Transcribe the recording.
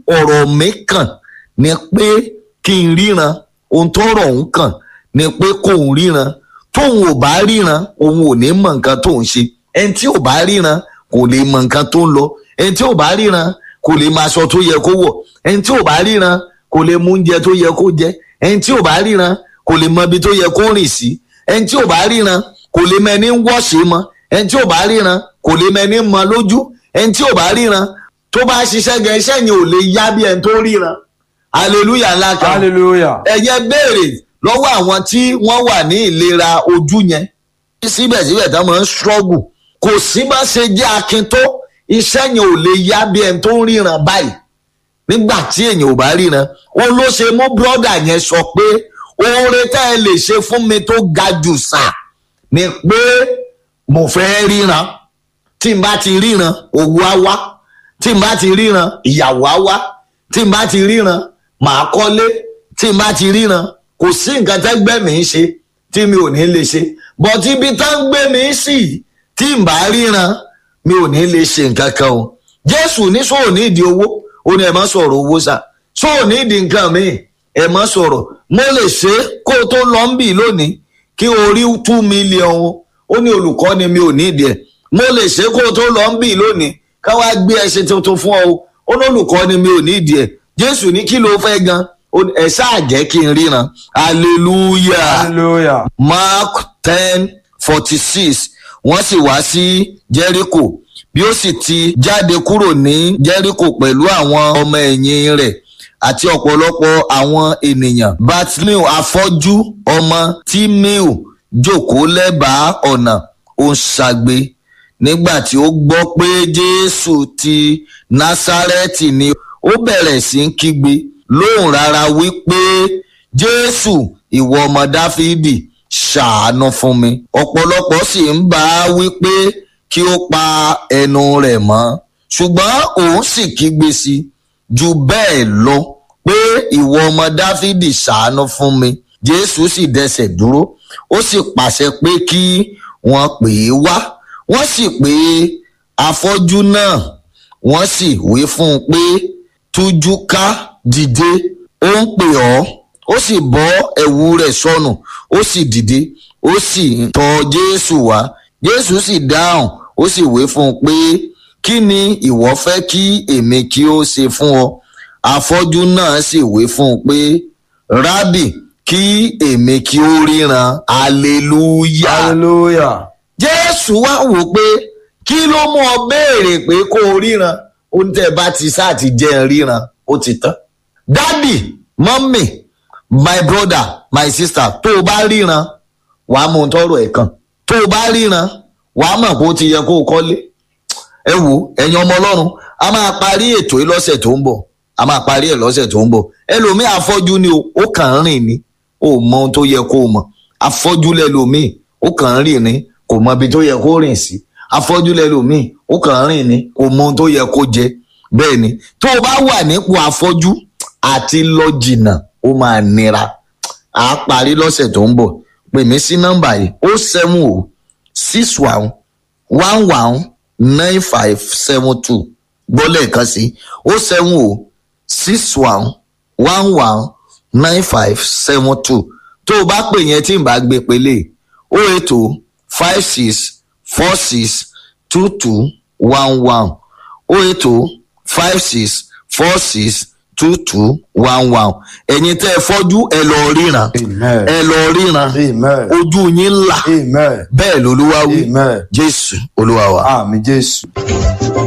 ọ̀rọ̀ mi kàn ni pé kí n ríran ohun tó rọ̀ ń kàn ni pé kò ń ríran tóun ò bá ríran òun ò ní mọ nǹkan tó ń ṣe ẹni tí ò bá ríran kò lè mọ nǹkan tó ń lọ ẹni tí ò bá ríran kò lè máa aṣọ tó yẹ kó wọ̀ ẹni tí ò bá ríran kò lè mú oúnjẹ tó yẹ kó jẹ ẹni tí ò bá ríran kò lè mọ ibi tó yẹ kó rìn sí ẹni tí ò bá ríran kò lè mọ ẹni ń wọ́ṣe mọ ẹni tí ò bá ríran kò lè mọ ẹni ń mọ lójú ẹni tí ò bá ríran tó bá ṣiṣẹ́ gan iṣẹ́ yẹn ò lè yá bí ẹni tó ríran hallelujah ńlá kan hallelujah ẹ̀yẹ béèrè lọ́wọ́ àwọn tí wọ́n wà ní ìlera ojú yẹn síbẹ̀síbẹ̀ tá máa ń struggle kò sí bá ṣe jẹ́ akin tó iṣẹ́ yẹn ò lè yá bí ẹni tó ń ríran báyìí nígbà tí èèyàn ò bá ríran òun ló ṣe mú brọ́dà yẹn sọ pé oore tá ẹ lè ṣe fún mi tó ga jù sà ni pé mo fẹ́ ríran tí n bá ti ríran owó á wá tí n bá ti ríran ìyàwó á wá tí n bá ti ríran màá kọ́lé tí n bá ti ríran kò sí nǹkan tẹ́gbẹ́ mi ń ṣe tí mi ò ní lè ṣe bọ́tí ibi tá ń gbé mi sí tí n bá ríran mi ò ní lè ṣe nǹkan kan o jésù ní sóò ní ìdí owó ó ní ẹ má sọ̀rọ̀ owó sá sóò ní ìdí nǹkan mi ẹ má sọ̀rọ̀ mo lè ṣe é kó o tó lọ ń bì lónìí kí o rí two million o ó ní olùkọ́ ni mi ò ní ìdí ẹ̀ mo lè ṣe é kó o tó lọ ń bì lónìí ká wá gbé ẹṣin tuntun fún ọ o ó ní olùkọ́ ni mi ò ní ìdí ẹ̀ jésù ní kí ló fẹ́ gan ẹ ṣáà jẹ́ kí n ríran hallelujah hallelujah mark ten forty six wọ́n sì wá sí jericho bí ó sì ti jáde kúrò ní jericho pẹ̀lú àwọn ọmọ ẹ̀yìn rẹ̀ àti ọ̀pọ̀lọpọ̀ àwọn ènìyàn bartleu afọ́jú ọmọ tímíù jókòó lẹ́bàá ọ̀nà ó ń ṣagbe nígbà tí ó gbọ́ pé jésù ti násárẹ́tì ni ó bẹ̀rẹ̀ sí í kígbe lóhùn rárá wípé jésù ìwọ ọmọ dáfídì ṣàánú fún mi ọ̀pọ̀lọpọ̀ sì ń bá a wípé kí ó pa ẹnu rẹ̀ mọ́ ṣùgbọ́n òun sì kígbe sí i jù bẹ́ẹ̀ lọ pé ìwọ ọmọ dáfídì ṣàánú fún mi jésù sì dẹsẹ̀ dúró ó sì pàṣẹ pé kí wọ́n pè é wá wọ́n sì pè afọ́jú náà wọ́n sì wí fún un pé tújú ká dìde ó ń pè ọ́ ó sì bọ́ ẹ̀wù rẹ̀ sọnù ó sì dìde ó sì tọ̀ jésù wá jésù sì dáhùn ó sì wí fún un pé kí ni ìwọ fẹ́ kí èmi kí ó ṣe fún ọ afọ́jú náà sì wí fún un pé rábì kí èmi kí ó ríran hallelujah hallelujah jésù wá wò pé kí ló mú ọ béèrè pé kó o ríran ohun tẹ́ ẹ bá ti sáà ti jẹ́ ẹ ríran ó ti tán dádì mọ́mì my brother my sister tó o bá ríran wàá mú un tọrọ ẹ̀ kan tó o bá ríran wàá mọ̀ pé ó ti yẹ kó o kọ́lé ẹ wo ẹ̀yin ọmọ ọlọ́run a máa parí ètò yìí lọ́sẹ̀ tó ń bọ̀ a máa parí ẹ̀ lọ́sẹ̀ tó ń bọ̀ ẹlòmíì afọ́jú ni o ó kàn ń rìn ni ó mọ ohun tó yẹ kó o mọ̀ afọ́jú lẹ́lòmíì ó kàn ń rìn ni kò mọ ibi tó yẹ kó rìn sí afọ́jú lẹ́lòmíì ó kàn ń rìn ni kò mọ ohun tó yẹ kó jẹ bẹ́ẹ̀ ni tó o bá wà nípò afọ́jú àti lọ jìnnà ó máa nira à á parí lọ́sẹ̀ tó ń bọ̀ pè mí sí nọ́mbà yìí ó seven o six one one one nine five seven two gbọ́ lẹ́ẹ̀kan sí ó seven o six one one one nine five seven two tó o bá pè yẹn tí n bá gbé pélé o eight o five six four six two two one one o eight o five six four six two two one one ẹ̀yin tẹ́ ẹ fọ́jú ẹ lọ ríran amen ẹ lọ ríran amen ojú yín là amen bẹ́ẹ̀ lolúwa wí amen jésù olúwa wa. àmì jésù.